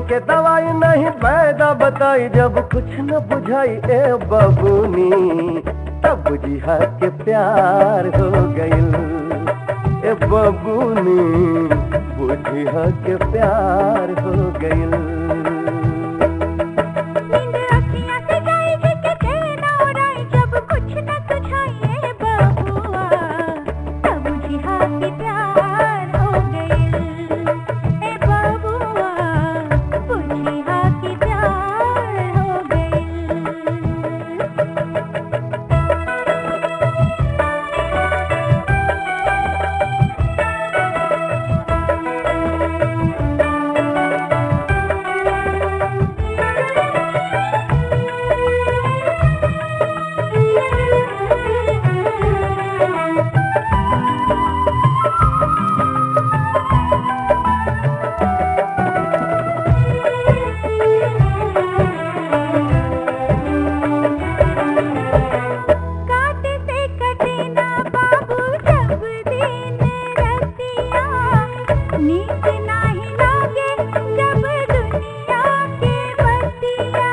के दवाई नहीं पैदा बताई जब कुछ न बुझाई ए बबूनी तब बुझिया के प्यार हो गइल ए बबूनी बुझिया के प्यार हो गइल नींद अखियाँ से गई जिसके चैन उड़ाई जब कुछ न सुझाए बबुआ तब बुझिया कि प्यार हो गइल ए बबुआ बुझिया कि प्यार हो गइल काट से कटे ना बाबू जब दिन रतिया नीक नाही लागे जब दुनिया के बतिया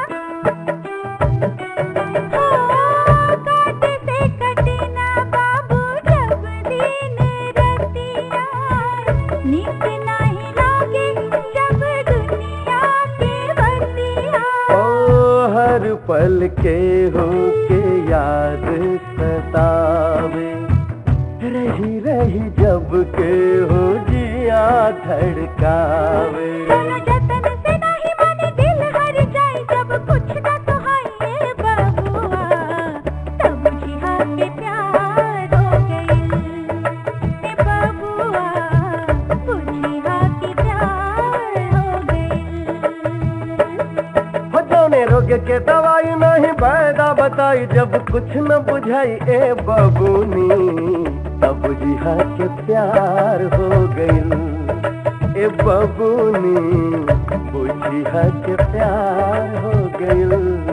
हो काट से कटे ना बाबू जब दिन रतिया नीक नाही लागे जब दुनिया के बतिया ओ हर पल के हो के याद सतावे रही रही जब के हो जिया धड़कावे दोनों जतन से नहीं माने दिल हर जाए जब कुछ ना सुहाए बबुआ तब बुझिया के प्यार हो गइल ए बबुआ बुझिया के प्यार हो गइल हो जौने रोग के दवाई नहीं पैदा बताई जब कुछ न बुझाई ए बबूनी तब जिहा के प्यार हो गइल ए बबूनी बुझिया के प्यार हो गइल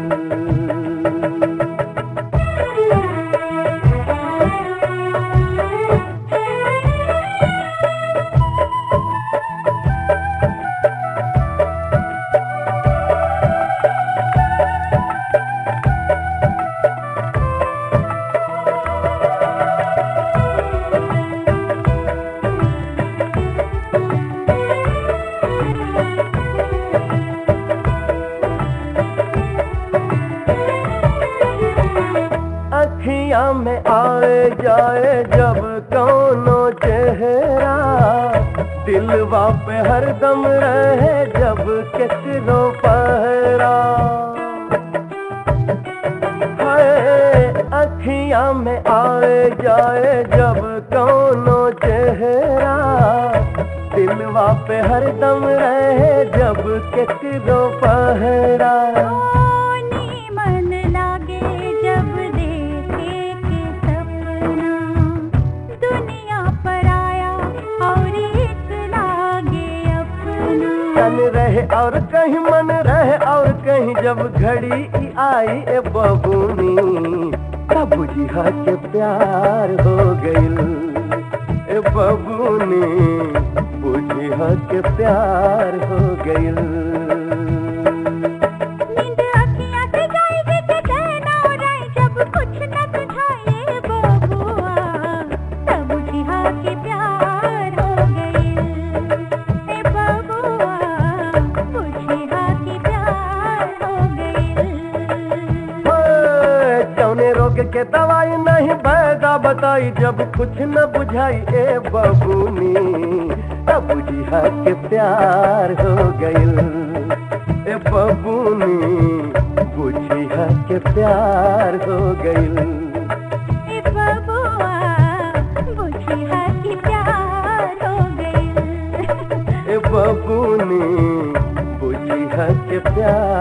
अखियां में आए जाए जब कौनो चेहरा दिलवा पे हरदम रहे जब किसरो पहरा हाय अखियां में आए जाए जब कौनो चेहरा दिलवा पे हरदम रहे जब किसरो पहरा ओनी मन लागे जब देखे के सपना दुनिया पर आया और एक लागे अपना तन रहे और कहीं मन रहे और कहीं जब घड़ी ई आई ए बबूनी तब बुझिया के प्यार हो गइल ए बबूनी बुझिया के प्यार हो गइल नींद अखियाँ से गई जिसके चैन उड़ाए जब कुछ न सुझाए बबुआ तब बुझिया के प्यार हो गइल ए बबुआ बुझिया के प्यार हो गइल ओए, जौने रोग के दवाई नहीं पैदा बताई जब कुछ न बुझाई ए बबूनी तब बुझिया के प्यार हो गइल ए बबूनी बुझिया के प्यार हो गइल ए बबुआ बुझिया के प्यार हो गइल ए बबूनी बुझिया के प्यार